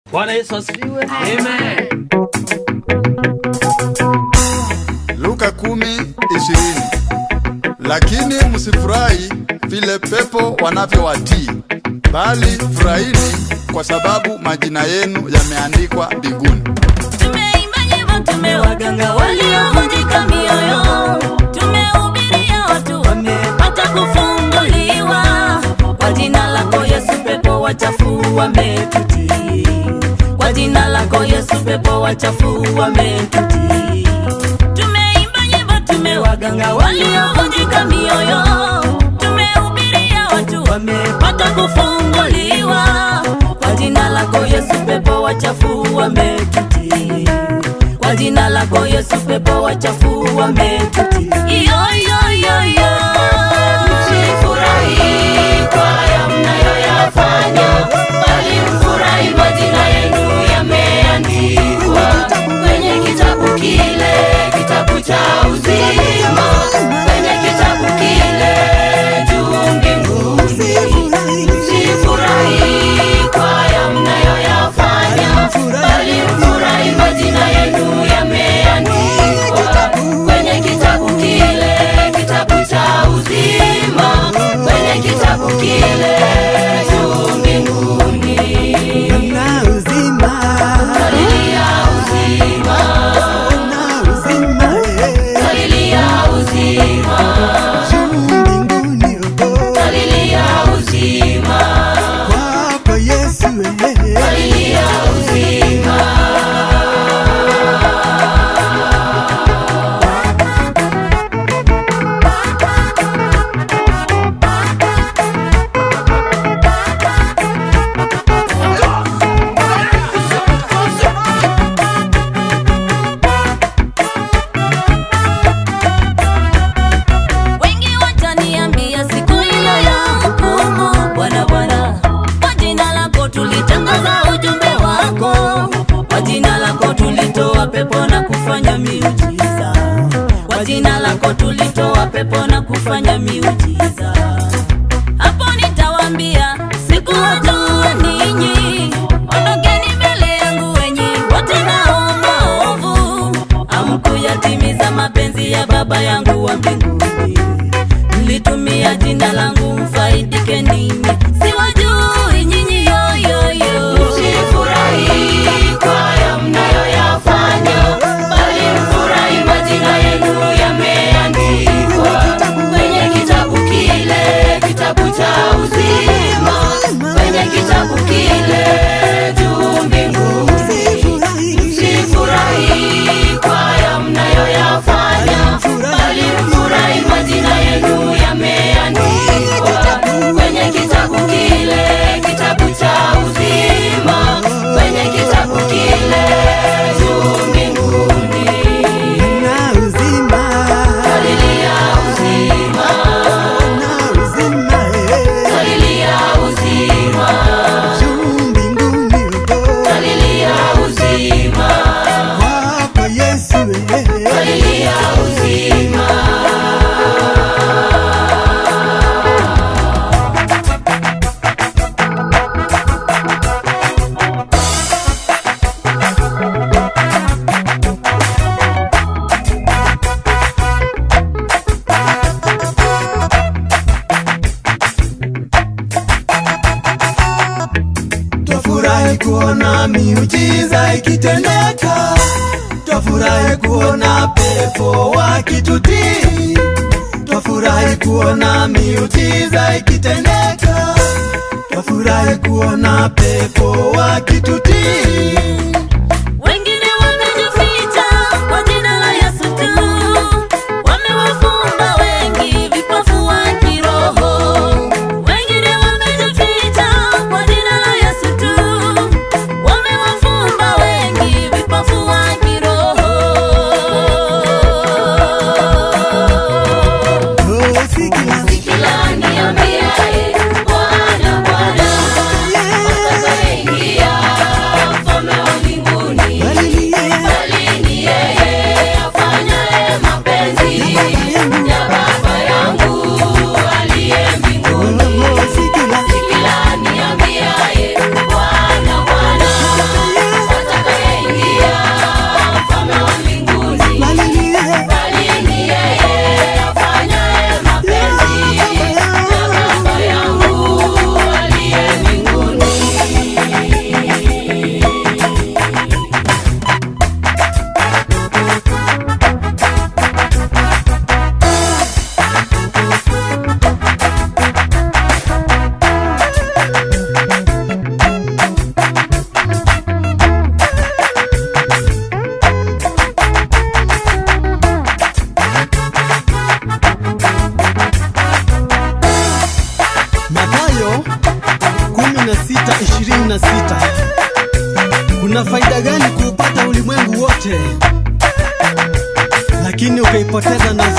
Bwana Yesu asifiwe. Amen. Luka kumi ishirini. Lakini msifurahi vile pepo wanavyowatii, bali furahini kwa sababu majina yenu yameandikwa mbinguni. Tumeimba nyimbo, tumewaganga waliovunjika mioyo, tumehubiria watu wamepata kufunguliwa. Kwa jina lako Yesu, pepo wachafu wametutii. Kwa jina lako Yesu, pepo wachafu wametutii. Tumeimba nyimbo, tumewaganga waliovunjika mioyo, tumehubiria watu wamepata kufunguliwa. Kwa jina lako Yesu, pepo wachafu wametutii. Kwa jina lako Yesu, pepo wachafu wametutii. Iyo, iyo, iyo, iyo. Msifurahi kwa haya mnayoyafanya, bali mfurahi majina yenu yameandikwa kwenye kitabu kile, kitabu cha uzima, kwenye kitabu kile juu mbinguni. Msifurahi kwa haya mnayoyafanya, bali mfurahi majina yenu yameandikwa kwenye kitabu kile, kitabu cha uzima, kwenye kitabu kile juu mbinguni. na uzima Haleluya, uzima, na uzima eh, haleluya, uzima, juu mbinguni oh, haleluya, uzima, kwako Yesu eh, haleluya, uzima. Wengi wataniambia siku ile ya hukumu, Bwana Bwana, kwa jina lako tulitangaza ujumbe wako, kwa jina lako tulitoa pepo na kufanya miujiza, kwa jina lako tulitoa pepo na kufanya miujiza. Hapo nitawaambia sikuwajua ninyi, ondokeni mbele yangu wenye watendao maovu, hamkuyatimiza mapenzi ya Baba yangu wa mbinguni. Mlitumia jina langu mfaidike nini? Siwajui nyinyi yoyoyo. Msifurahi kwa haya mnayoyafanya, bali mfurahi majina yenu yameandikwa kwenye kitabu kile, kitabu cha uzima, kwenye kitabu kile juu mbinguni. Msifurahi kwa haya mnayoyafanya, bali mfurahi majina yenu yameandikwa kwenye kitabu kile, kitabu cha uzima, kwenye kitabu kile juu mbinguni. na uzima Haleluya, uzima, na uzima eh, haleluya, uzima, juu mbinguni oh, haleluya, uzima, kwako Yesu eh, haleluya, uzima. Twafurahi kuona miujiza ikitendeka, twafurahi kuona pepo wakitutii, twafurahi kuona miujiza ikitendeka, twafurahi kuona pepo wakitutii. Wengine wamejificha kwa jina la Yesu tu, wamewafumba wengi vipofu wa kiroho. Wengine wamejificha kwa jina la Yesu tu, wamewafumba wengi vipofu wa kiroho. Oh, sikia, Kila niambiaye Bwana, Bwana, atakaingia 16 kuna faida gani kuupata ulimwengu wote lakini ukaipoteza nafsi